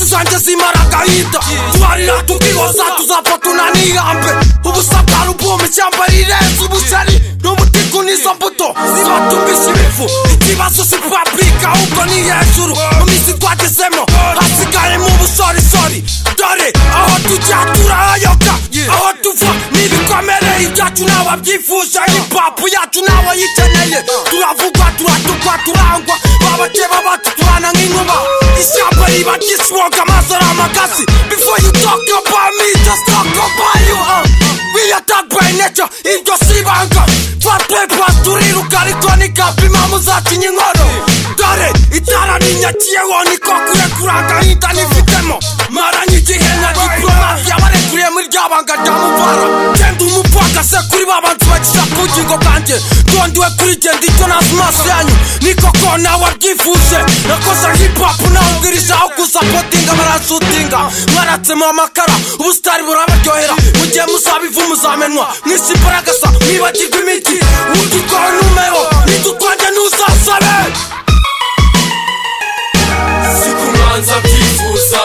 zanjye zimara agahinda tubarira tukihoza tuzapfa tunanihambe ubusabwa rubuma ishyamba rirenze ubukeri n'ubutiku n'izo mbuto zibatumbije ibivu ikibazo si purapika ahubwo ni hejuru mu minsi twagezemo hasigaye mu busorisori dore aho tujya turahayoka aho tuva ni ibikomere ibyacu n'ababyifuje hipapu yacu n'abayikeneye turavugwa turatukwa turangwa babakeba batuturana nk'inkuba ishyamba riba ryiswoga amaso ari amagasi before you talk about me just talk about you uh. we attack by nature iryo si ibanga fat papers turiruka ariko ni kapi impamvu zacinya inkono dore itara ninyakiyeho niko kurekura agahinda nifitemo maranye igihe na diporomasi yabarekuriye muri rya banga rya muvara genda umupfagase kuri ba bantu bakiza ku bugingo bwanjye ngondiwe kuri genda icyo ntazi maso yanyu ni koko nawe abyifuje nakoze hipapu nabwirije aho gusapotinga barasutinga mwaratsemo amakara ubusitari burabaryohera mu gihe muzaba ivu muzamenwa mwisi imbaragasa mwibagirwa imijyi udukora numero ntidukonje ntuzasabe si kumanza byifuza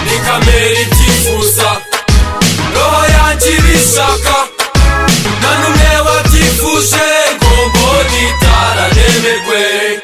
ni kamere ibyifuza roho yanjye ibishaka nta n'umwe wabyifuje ngombo n'itara remerwe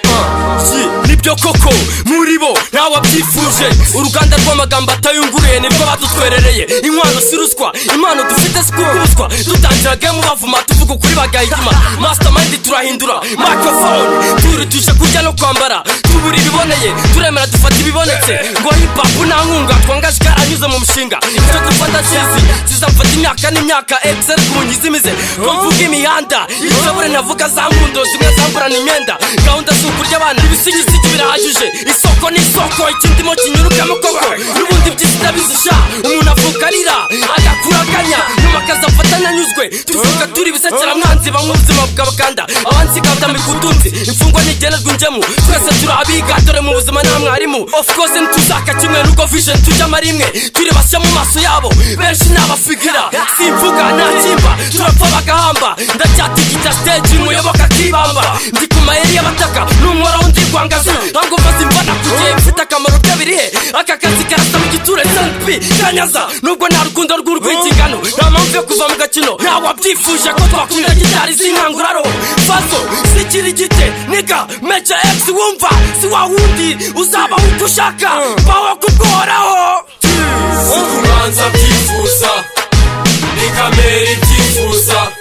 Iki nibyo koko muri bo ntawabyifuje uruganda rw'amagambo atayunguruye nibwo badutwerereye inkwano si ruswa impano dufite si kubuswa dutangira gemu bavuma tuvuga ukuri bagahigima mastermind turahindura microphone turutuje kurya no kwambara tubura ibiboneye turemera dufata ibibonetse ngo hipapu nta nkunga twangajwe anyuze mu mushinga ibyo dufata kizi zizamfata imyaka n'imyaka egiseri ku nyizimize ngo mvuge imihanda ishobore navuga za mpundo zimwe zamburana imyenda gahunda si ukurya abana ibisigisigi birahagije isoko ni isoko ikindimo kinyurukamo koko n'ubundi by'isi ndabizisha umuntu avuka arira agakuraganya nyuma akazafata nanyuzwe tuvuga turi ibisekeramwanzi banywa ubuzima bw'abakanda abansi kabdambika utunzi imfungwa ntigenerwa injemu twese turi abiga dore mu buzima nta mwarimu of course ntituzaka kimwe n'ubwo vision tujyamo rimwe turi bashya mu maso yabo benshi ni abafigira simvuga nta kimba turapfa bagahamba ndacyatigita stage muyoboka akibamba ndi ku mayeri y'abataka n'umwara wundi rwangaza ntabwo mfaze imvana ku gihe mfite akamaro kabiri he aka kazi karasa mu giture sanpi kanyaza nubwo nta rukundo rw'urwigingano nta mpamvu yo kuva mu gakino nta wabyifuje ko twakunda gitari zinkanguraro faso sikiri gite niga meca egisi wumva si wa wundi uzabaho uko ushaka baho kubworaho si kumanza byifuza ni kamere ibyifuza